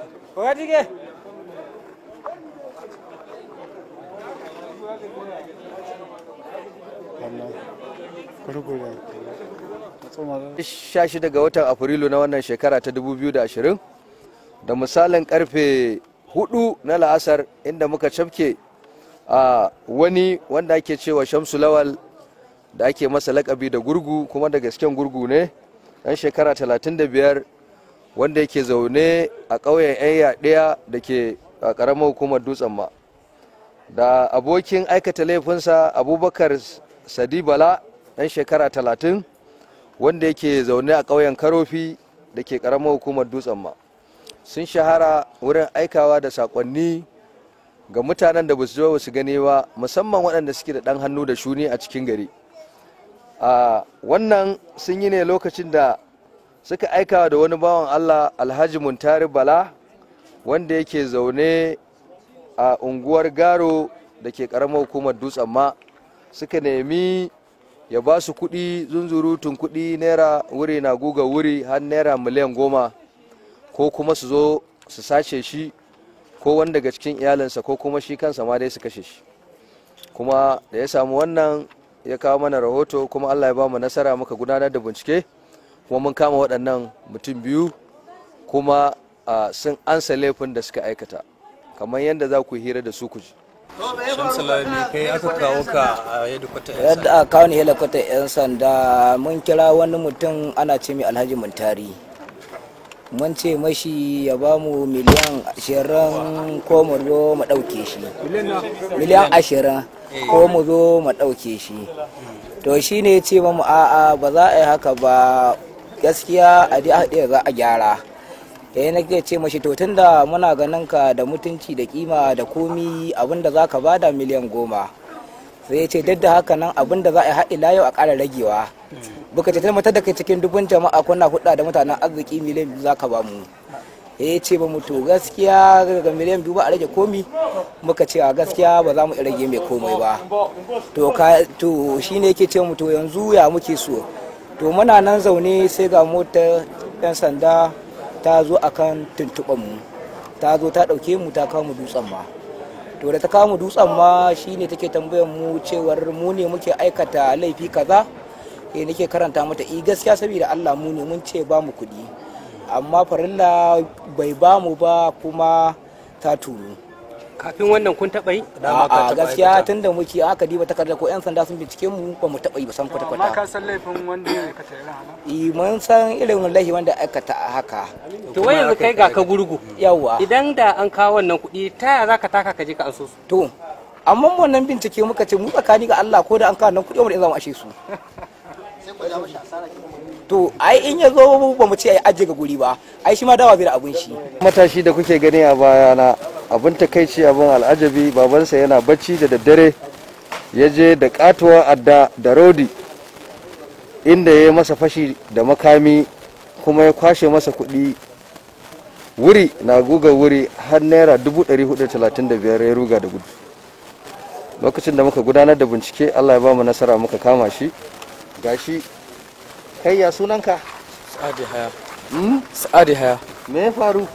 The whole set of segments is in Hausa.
sha shida ga watan afrilu na wannan shekara ta 2020 da misalin karfe hudu na la'asar inda muka cafke a wani wanda ake cewa shamsu lawal da ake masa lakabi da gurgu kuma da gasken gurgu ne dan shekara 35 wanda yake zaune a ƙauyen 'yan yaɗaya da ke a ƙaramar hukumar dutsen ma da abokin aikata laifinsa abubakar sadibala dan shekara 30 wanda yake zaune a ƙauyen karofi da ke ƙaramar hukumar dutsen ma sun shahara wurin aikawa da saƙonni ga mutanen da ba su zo su gani ba musamman waɗanda suke da ɗan hannu da shuni a cikin gari a wannan sun yi ne lokacin da suka aikawa da wani bawan allah alhaji muntari bala wanda yake zaune a unguwar garo da ke ƙaramar hukumar dutsen ma suka nemi ya ba su kuɗi zunzurutun kuɗi naira wuri na guga wuri har naira miliyan goma ko kuma su zo su sace shi ko wani daga cikin iyalinsa ko kuma shi kansa ma dai su kashe shi kuma da ya samu wannan ya kawo mana rahoto kuma allah ya ba mu nasara muka gudanar da bincike kuma mun kama waɗannan mutum biyu kuma sun ansa laifin da suka aikata kamar yadda za ku hira da su ku ji Shamsulami kai aka kawo ka a yadda yadda aka kawo ni helikwatar 'yan sanda mun kira wani mutum ana ce mai alhaji muntari mun ce mashi ya ba mu miliyan ashirin ko mu zo mu ɗauke shi miliyan ashirin ko mu zo mu ɗauke shi to shi ne ce mu a'a ba za a yi haka ba gaskiya a haɗe za a gyara yayin na ce mashi to tunda muna ganin ka da mutunci da kima da komi abinda za ka bada miliyan goma sai ya ce duk da haka nan abinda za a yi haɗi layo a ƙara ragewa buka ce mata da kai cikin dubun jama'a kuna hudda da mutanen arziki miliyan biyu za ka ba mu ya ce ba mu to gaskiya ga miliyan biyu ba a rage komi muka ce a gaskiya ba za mu rage mai komai ba to ka to shine yake ce mu to yanzu ya muke so to muna nan zaune sai ga motar yan sanda ta zo akan tuntuɓar mu ta zo ta ɗauke mu ta kawo mu dutsen ma to da ta kawo mu dutsen ma shine take tambayar mu cewar mu ne muke aikata laifi kaza eh nake karanta mata i gaskiya saboda Allah mu ne mun ce ba mu kuɗi amma farilla bai ba mu ba kuma ta tunu kafin wannan kun taɓa yi a gaskiya tun da muke aka diba takarda ko yan sanda sun bincike mu ba mu taɓa yi ba san kwata kwata amma ka san laifin wanda ya aikata irin haka i mun san irin laifi wanda aikata haka to wai yanzu kai ga ka gurgu yawa idan da an kawo wannan kuɗi ta yaya zaka taka ka je ka anso su to amma wannan bincike muka ce mu tsakani ga Allah ko da an kawo nan kuɗi mu da za mu ashe su to ai in ya zo ba mu ce ai ajiye ga guri ba ai shi ma dawa bai da abun shi matashi da kuke gani a bayana abin takaici abin al'ajabi babansa yana bacci da daddare ya je da katuwar adda da rodi inda ya yi masa fashi da makami kuma ya kwashe masa kuɗi wuri na guga wuri har naira 435 ya ruga da gudu lokacin da muka gudanar da bincike allah ya ba mu nasara muka kama shi gashi kai ya sunanka Sa'adi haya. Sa'adi haya. me ya faru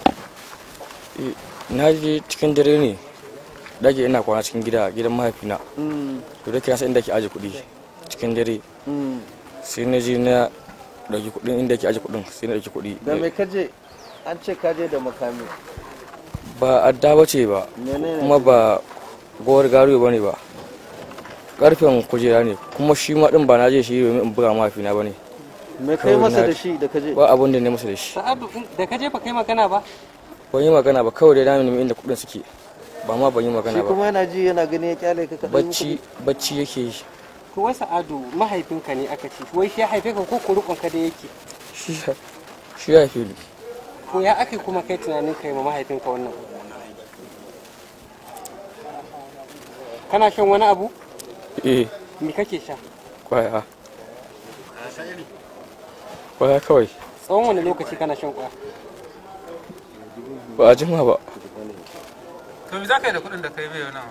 Na je cikin dare ne. Dage ina kwana cikin gida gidan mahaifina. To da kira sai inda ke aje kuɗi cikin dare. Sai na je na dauki kuɗin inda ke aje kuɗin sai na dauki kuɗi. da mai kaje an ce kaje da makami Ba adda ba ce ba. menene Kuma ba gowar garuwa ba ne ba. Karfen kujera ne kuma shi ma din ba na je shi domin in buga mahaifina ba ne. me kai kawai masa na- da shi da kaje Ba abun da ne masa da shi. sa'adu da ka je fa kai magana ba Ban yi magana ba kawai dai na nemi inda kuɗin suke. Ba ma ban yi shi magana ba. kuma yana ji yana gani ya kyale ka kaɗai Bacci bacci yake yi. to wai sa'adu mahaifinka ne aka ce wai shi ya haife ka ko kurukun ka da yake Shi ya- shi ya fi to ya ake kuma kai tunanin kai ma mahaifinka wannan abu? kana shan wani abu Eh, me kake sha kwaya. Kwaya kawai. tsawon wani lokaci kana shan kwaya Ba a jima ba. to me za ka yi da kuɗin da kai bai wannan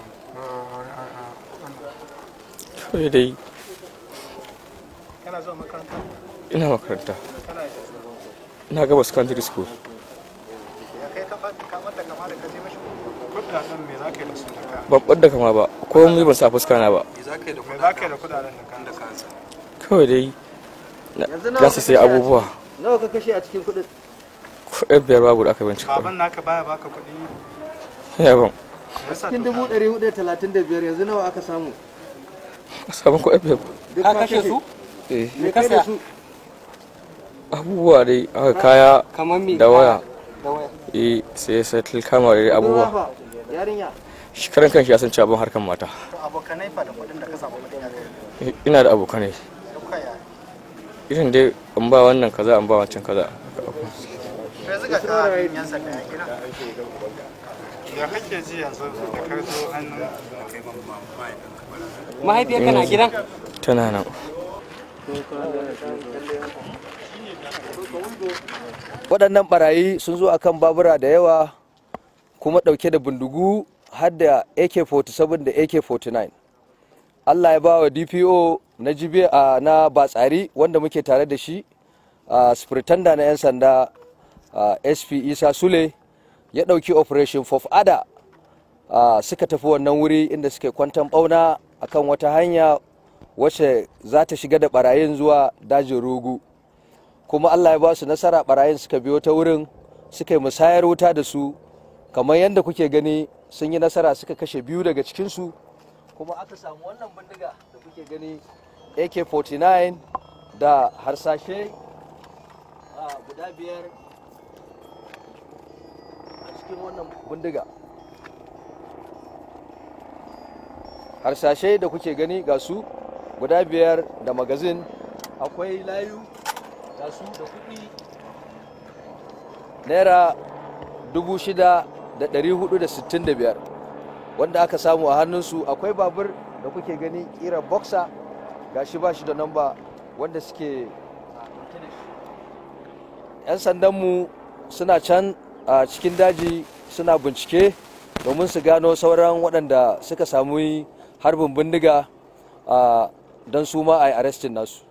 Kawai dai kana zuwa makaranta ina makaranta. Ina gaba secondary school. ya kai ka kamar da kama da ka je mashi kudaden me za ka yi da su da ka babbar da kama ba komai ban sa fuska na ba me za ka yi da kudaden da kan da kansa kawai dai na- Yanzu nawa za su sai kake a- abubuwa nawa ka kashe a cikin kuɗin kuɗin biyar babu da aka bincika baban naka baya baka kuɗi ya ban me yasa cikin to dubu ɗari hudu da talatin da biyar yanzu nawa aka samu sabon kuɗin biyar duk ka kashe su eh me kai da su abubuwa dai aka kaya kamar me da waya da waya eh sai sai kama da abubuwa Ruwa fa, yarinya shi karan kanshi ya san cewa ban harkan mata to abokanai fa da kuɗin da ka samu kuɗin ya kai Eh, ina da abokanai duka ya irin dai an ba wannan kaza an ba wancan kaza to yanzu ga ka yan sanda ya kira ya kake ji yanzu da ka zo hannun mahaifiyarka na gidan tana nan waɗannan barayi sun zo akan babura da yawa kuma ɗauke da bindigu har da ak-47 da ak-49 allah ya ba wa dpo na jibe a na batsari wanda muke tare da shi a spiritanda na 'yan sanda a sp isa sule ya ɗauki operation fof ada a suka tafi wannan wuri inda suke kwantan ɓauna akan wata hanya wacce za ta shiga da barayin zuwa dajin rogu kuma Allah ya ba su nasara barayin suka biyo ta wurin suka yi musayar wuta da su kamar yadda kuke gani sun yi nasara suka kashe biyu daga cikinsu kuma aka samu wannan bindiga da kuke gani ak-49 da harsashe a guda biyar a cikin wannan bindiga harsashe da kuke gani ga su guda biyar da magazin akwai layu ga su da kuɗi naira dubu shida da ɗari hudu da sittin da biyar wanda aka samu a hannunsu akwai babur da kuke gani ƙira boxer ga shi ba shi da namba wanda suke a ɗauke da shi 'yan sandanmu suna can a cikin daji suna bincike domin su gano sauran waɗanda suka samu harbin bindiga a don su ma a yi arrestin nasu